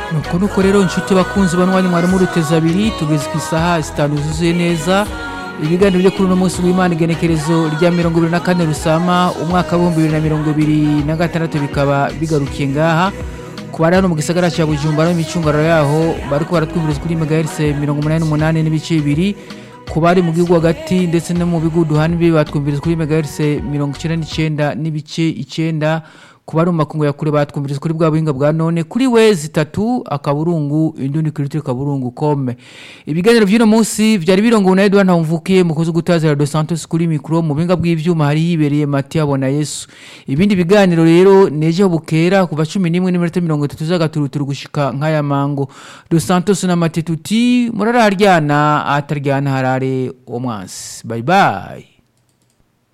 nuko nuko rero inshuti bakunzi banwanya mwari muruteza abiri tugeze ku isaha zitanu zuzuye neza ibiganiro byo kuri uno munsi w'imana igenekerezo rya mirongo ibiri na kane rusama umwaka w'ibihumbi bibiri na mirongo ibiri na gatandatu bikaba bigarukiye ngaha ku bari hano mu gisagara cya bujumbura n'imicungararo yaho bariko baratwumviriza kuri megahertz mirongo umunani n'umunani n'ibice bibiri ku bari mu gihugu hagati ndetse no mu bihugu duhana imbibi batwumviriza kuri megahertz mirongo icyenda n'icyenda n'ibice icyenda ku bari mu makungu ya kure batwumviriza kuri bwa buhinga bwa none kuri wezi itatu akaburungu indundi kuri kaburungu kome ibiganiro by'uno munsi byari birongowe na Edouard Ntawumvukiye mukozi gutazira Dos Santos kuri mikro mu buhinga bw'ivyuma hari hibereye Mathieu Abona Yesu ibindi biganiro rero neje bukera kuva 11 n'iminota 30 z'agaturuturu gushika nk'aya mango Dos Santos na Matetuti murararyana ataryana harare omwansi bye bye